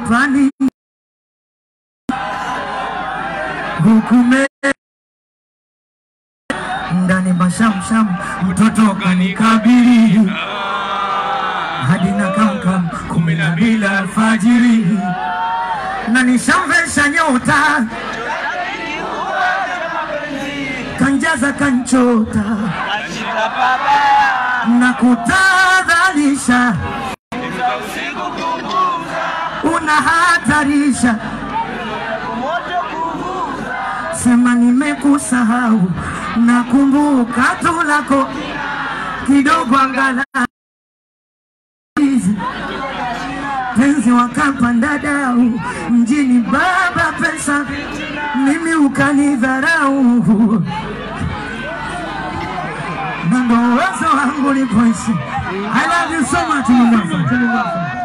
chumbani hukume ndani mashamsham mtoto kanikabili hadi na kamkam kumi na mbili alfajiri na nishamvesha nyota kanjaza kanchota na kutadhalisha unahatarisha sema nimekusahau nakumbuka tu lako kidogo angala penzi wakapanda dau mjini baba pesa mimi ukanidharau na ndo uwezo wangu lipoishi I love you so much Mombasa.